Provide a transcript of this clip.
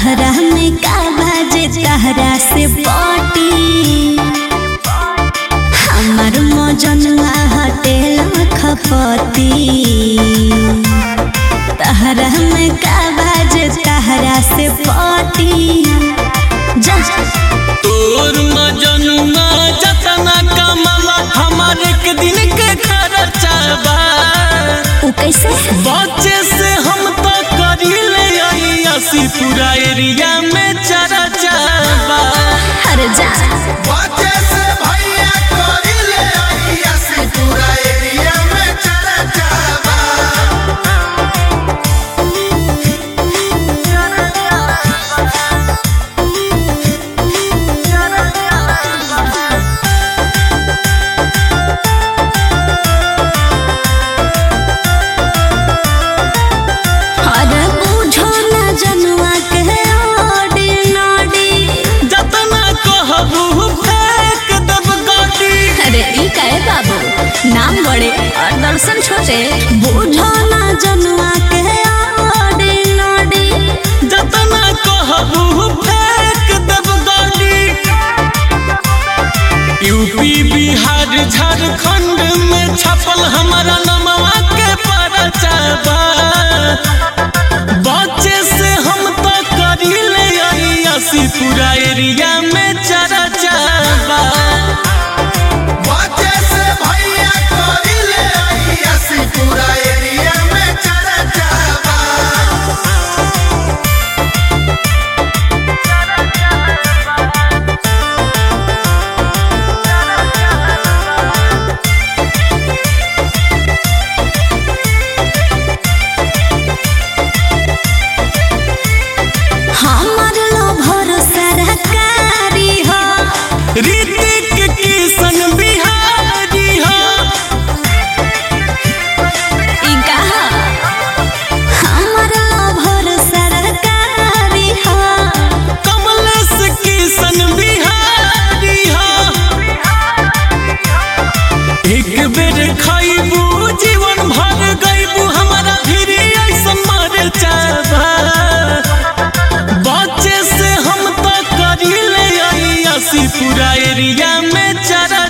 तहरा में का बाजे तहरा से पटी हमार मजनुआ हटेल खपती तहरा में का बाजे तहरा से पटी जा तोर मजनुआ जतना कमला हमार एक दिन के खर्चा बा उ कैसे बच्चे से हम तो करीले असी पूरा एरिया में चर्चा बा अरे जा बच्चे से भैया कोरी ले आई ऐसी पूरा एरिया में चर्चा बा अरे बुझो ना जनुआ के ओडी नोडी जतना कहबू फेंक दब गाड़ी अरे ई काहे बाबू नाम बड़े और दर्शन छोटे बुझो ना जनुआ के ओडी नोडी जतना कहबू फेंक दब गाड़ी यूपी बिहार झारखंड में छपल हमारा नमवा के परचा बा बच्चे से हम तो करीले असी पूरा एरिया में चर्चा बा बच्चे से भैया कोरी ले आई ऐसी पूरा एरिया में चर्चा बा हमार लो भरोसा रकारी हो ऋतिक किशन बिहारी हो ई कहा हमार लो भरोसा रकारी हो कमलेश किशन बिहारी हो एक बेर खाइबू जीवन भर गईबू हमारा फिर ऐसा मर जाबा बच्चे से हम तो करीले असी पूरा एरिया में चरा